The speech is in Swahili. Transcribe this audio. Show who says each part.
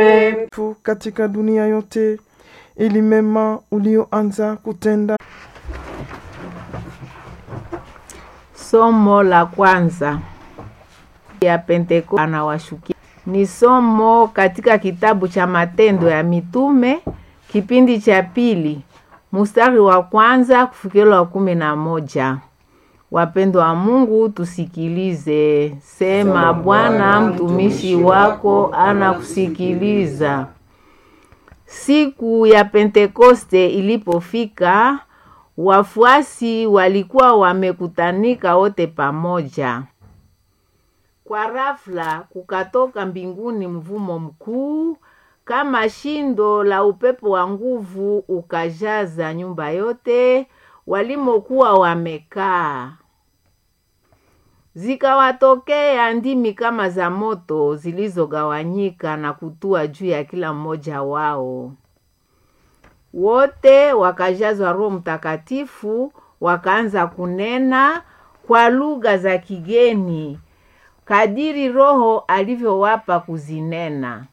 Speaker 1: tu katika dunia yote, ili mema ulioanza kutenda.
Speaker 2: Somo la kwanza ya Pentekoste anawashukia ni somo katika kitabu cha Matendo ya Mitume kipindi cha pili mstari wa kwanza kufikira wa kumi na moja. Wapendwa wa Mungu, tusikilize. Sema, Bwana, mtumishi wako anakusikiliza. Siku ya Pentekoste ilipofika, wafuasi walikuwa wamekutanika wote pamoja. Kwa rafla kukatoka mbinguni mvumo mkuu kama shindo la upepo wa nguvu, ukajaza nyumba yote walimokuwa wamekaa. Zikawatokea ndimi kama za moto zilizogawanyika na kutua juu ya kila mmoja wao. Wote wakajazwa Roho Mtakatifu, wakaanza kunena kwa lugha za kigeni kadiri Roho alivyowapa kuzinena.